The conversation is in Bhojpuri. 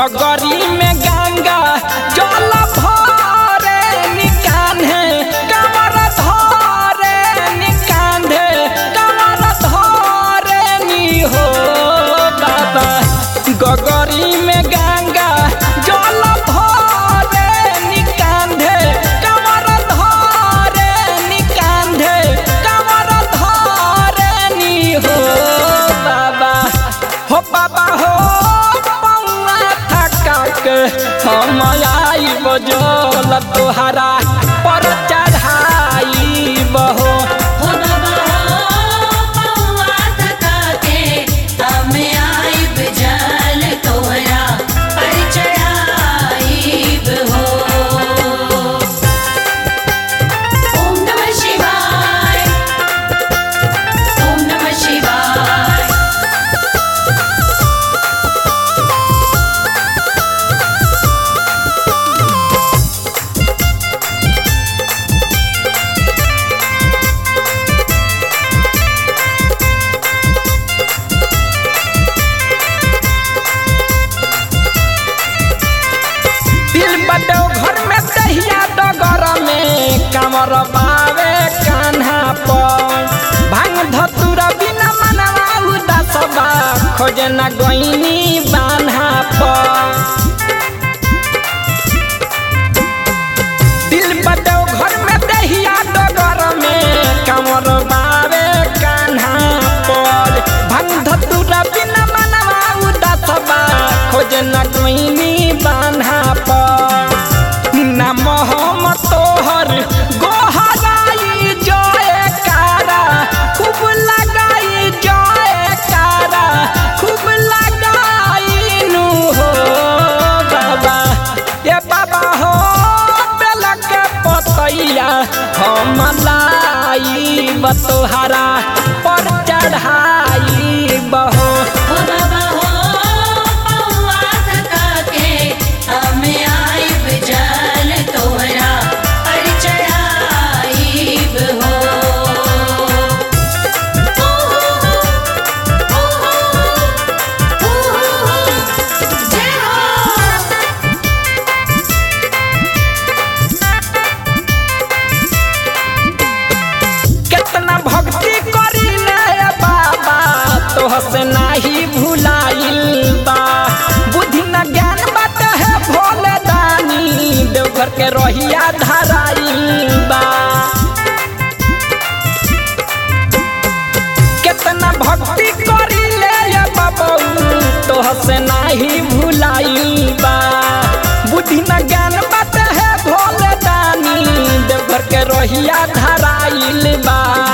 गगरी में गंगा जल भरे निकान्हे कमर धरे निकान्हे कमर धरे नी हो बाबा गगरी में गंगा जल भरे निकान्हे कमर धरे निकान्हे कमर धरे नी हो बाबा हो बाबा हो पौआ थका के हम आई बजल तोहरा पर चढ़ाई बहो हो बाबा हो पौआ थका के हमें आइब जल तोहरा पर चढ़ाइब हो ओम नमः शिवाय ओम नमः शिवाय दिल बदो घर में दहिया डगर में कमर बावे कान्हा पर भांग धतुर बिना मनवा उदास बा खोजे न गईनी बान्हा पर दिल बदो घर में दहिया डगर में कमर बावे कान्हा पर भांग धतुर बिना मनवा उदास बा खोजे न गईनी बान्हा पर नाम हम तोहर गोहराई जय कारा खूब लगाई जय कारा खूब लगाई नु हो बाबा ये बाबा हो बेलक पतैया हम लाई बतोहरा पर चढ़ाई बहो हो बाबा हो पौआ थका के हमें आइब जल तोहरा पर चढ़ाइब हो जय हो कितना भक्ति करी ले बाबा तोह से नाही भुलाइल बा बुद्धि न ज्ञान बात है भोले दानी देवघर के रोहिया धराइल बा कितना भक्ति करी ले बाबू तोह से नाही भुलाइल बा बुद्धि न ज्ञान बात है भोले दानी देवघर के रोहिया धराइल बा